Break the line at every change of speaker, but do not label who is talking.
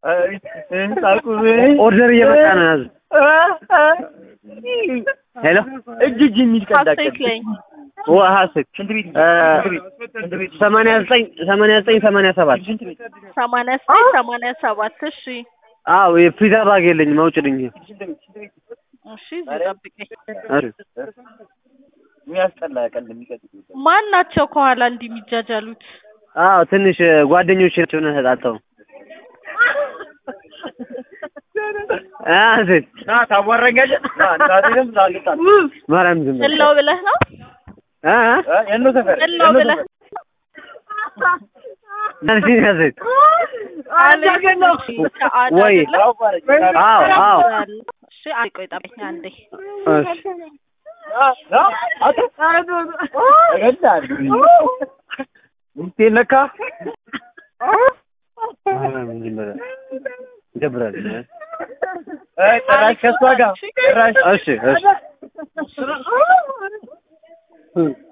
ኦርደር እየመጣ ነው። ያዙ። ሄሎ
እጅ እጅ የሚል ቀልድ
ሀሴት ላይ
ሀሴት ሰማንያ ዘጠኝ ሰማንያ ዘጠኝ ሰማንያ ሰባት
ሰማንያ ዘጠኝ ሰማንያ ሰባት እሺ
አዎ የፒዛ ባግ የለኝም አውጭልኝ።
እሺ እዚህ ጠብቀኝ።
የሚያስጠላ ቀልድ የሚቀጥል
ማን ናቸው ከኋላ እንዲህ የሚጃጃሉት?
አዎ ትንሽ ጓደኞች ናቸው እና ተጣልተው ሀሴት
ና ታዋረኛለህ። ና እንዳትልም ላልጣል
ማርያም ዝም በል
እለው ብለህ ነው?
እ
የእነ ሰፈር
እለው ብለህ
አንቺ ሀሴት
ከአዳ
ወይ
አይደለም?
አዎ አዎ
እሺ አንዴ ቆይ ጠብቀኝ አንዴ
እሺ
ሚስቴን ነካ
ማርያም ዝም በል ይደብራል።
ጭራሽ ከእሷ ጋር ጭራሽ
እሺ እሺ